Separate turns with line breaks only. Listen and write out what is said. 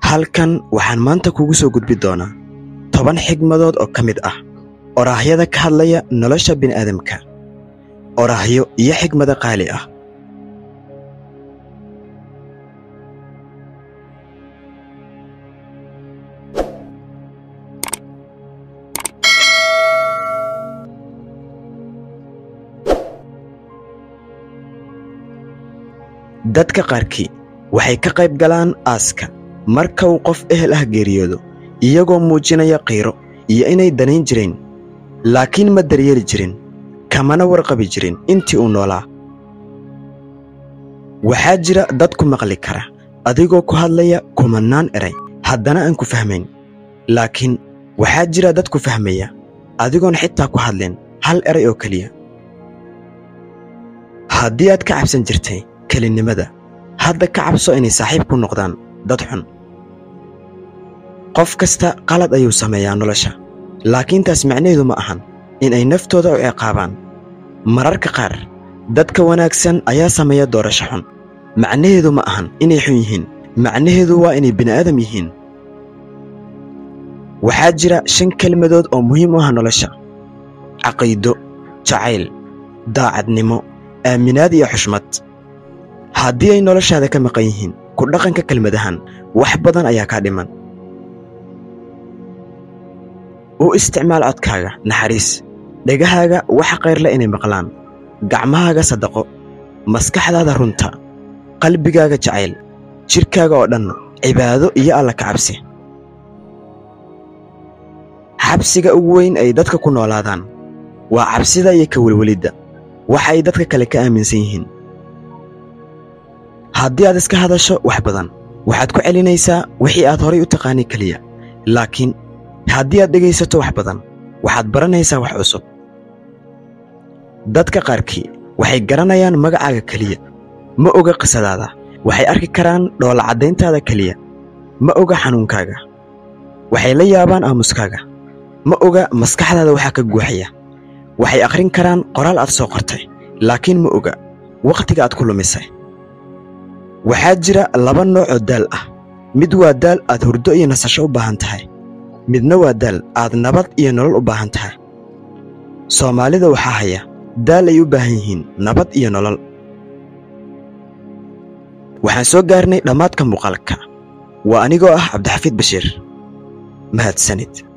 halkan waxaan maanta kugu soo gudbi doonaa toban xigmadood oo ka mid ah oraahyada ka hadlaya nolosha bini'aadamka oraahyo iyo xigmado qaali ah dadka qaarkii waxay ka qayb galaan aaska marka uu qof ehel ah geeriyoodo iyagoo muujinaya qiiro iyo inay danayn jireen laakiin ma daryeeli jirin kamana warqabi jirin intii uu noolaa waxaa jira dad ku maqli kara adigoo ku hadlaya kumannaan eray haddana aan ku fahmayn laakiin waxaa jira dad ku fahmaya adigoon xitaa ku hadlin hal eray oo keliya haddii aad ka cabsan jirtay kelinnimada hadda ka cabso inay saaxiib ku noqdaan dad xun qof kasta qalad ayuu sameeyaa nolosha laakiin taas macnaheedu ma ahan in ay naftooda u ciqaabaan mararka qaar dadka wanaagsan ayaa sameeya doorasho xun macnaheedu ma ahan inay xun yihiin macnaheedu waa inay bini'aadam yihiin waxaa jira shan kelmadood oo muhiim u ah nolosha caqiido jacayl daacadnimo aaminaad iyo xushmad haddii ay noloshaada ka maqan yihiin ku dhaqanka kelmadahan wax badan ayaa kaa dhiman u isticmaal codkaaga naxariis dhegahaaga waxa kayrle inay maqlaan gacmahaaga sadaqo maskaxdaada runta qalbigaaga jacayl jidhkaaga oo dhan cibaado iyo alla ka cabsi xabsiga ugu weyn ay dadka ku noolaadaan waa cabsida iyo ka welwelidda waxa ay dadka kale ka aaminsan yihiin haddii aad iska hadasho wax badan waxaad ku celinaysaa wixii aad horay u taqaanay keliya laakiin haddii aad dhegaysato wax badan waxaad baranaysaa wax cusub dadka qaarkii waxay garanayaan magacaaga keliya ma oga qisadaada waxay arki karaan dhoolacaddayntaada keliya ma oga xanuunkaaga waxay la yaabaan aamuskaaga ma oga maskaxdaada waxaa ka guuxaya waxay akhrin karaan qoraal aad soo qortay laakiin ma oga wakhtiga aad ku lumisay waxaa jira laba nooc oo daal ah mid waa daal aad hurdo iyo nasasho u baahan tahay midna waa daal aad nabad iyo nolol u baahan tahay soomaalida waxaa haya daal ay u baahan yihiin nabad iyo nolol waxaan soo gaarnay dhammaadka muuqaalka waa anigoo ah cabdixafiid bashiir mahadsanid